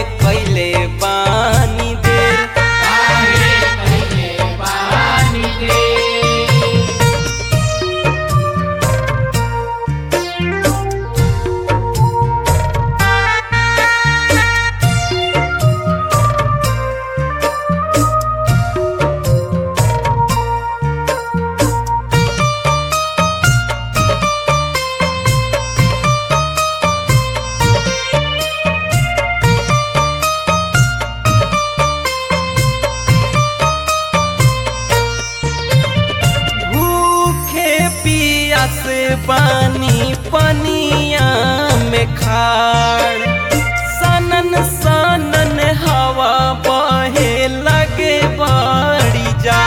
कैले बानी देर काहे कइले बानी दे भूखे पियास बानी पनिया में खाड़ सनन सनन हवा बहे लगे बड़ी जा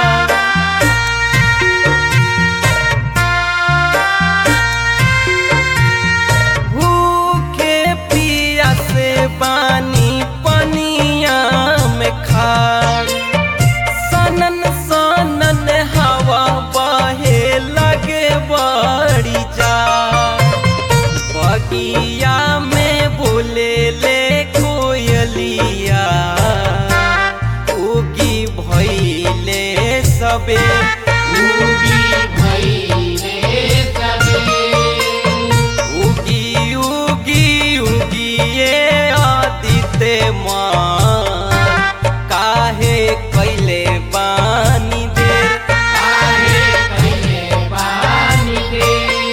भूखे पियास बानी पनिया में खाड़ सनन सनन हवा बहे लगे बड़ी जा बगिया में बोले ले कोयलिया उगी भैले सबे उगी भइले सबे उगी उगी उगी ये आदित्य माँ काहे कैले बानी देर काहे कइले बानी दे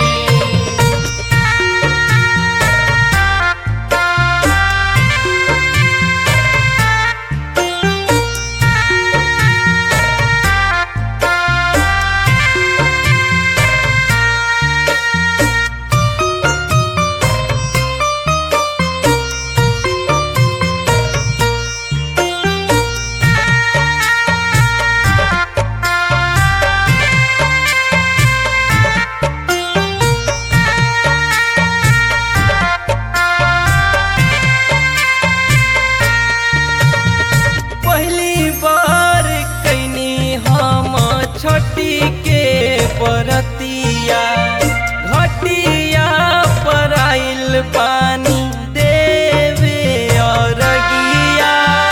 पहली बार कैनी हम छठी के बरतिया घटिया पर आइल पानी देवे अरगिया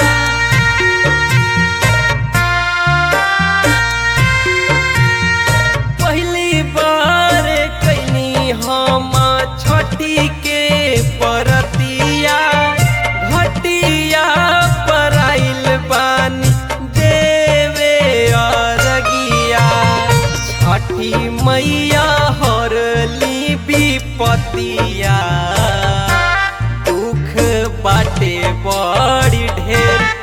पहली बार कैनी हम छठी के परतिया घटिया पर आइल बानी देवे अरगिया छठी मैया हरली विपतिया दुख बाटे बड़ी ढेर